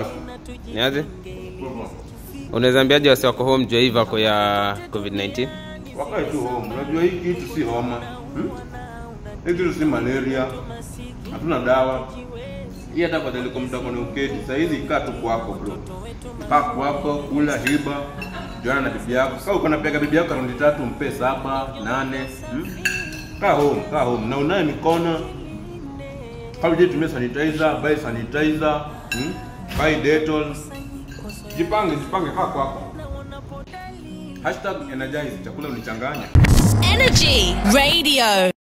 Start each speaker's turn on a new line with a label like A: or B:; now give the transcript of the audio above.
A: Niaje? Unaweza ambiaje wasi wako home juu ya hii vako ya COVID-19?
B: Wakae tu home. Unajua hii kitu si homa. Hmm? Hii kitu si malaria. Hatuna dawa. Hii hata badala kwa mtako ni uketi. Sasa hizi kaa tu kwako bro. Kaa kwako, kula hiba. Juana na bibi yako. Sasa uko napiga bibi yako raundi tatu mpe saba, nane. Hmm? Kaa home, kaa home. Na unaye mikono. Kama je tumia sanitizer, buy sanitizer, hmm? buy Dettol. Jipange, jipange kaa kwako. Hashtag energize, chakula unichanganya.
C: Energy Radio.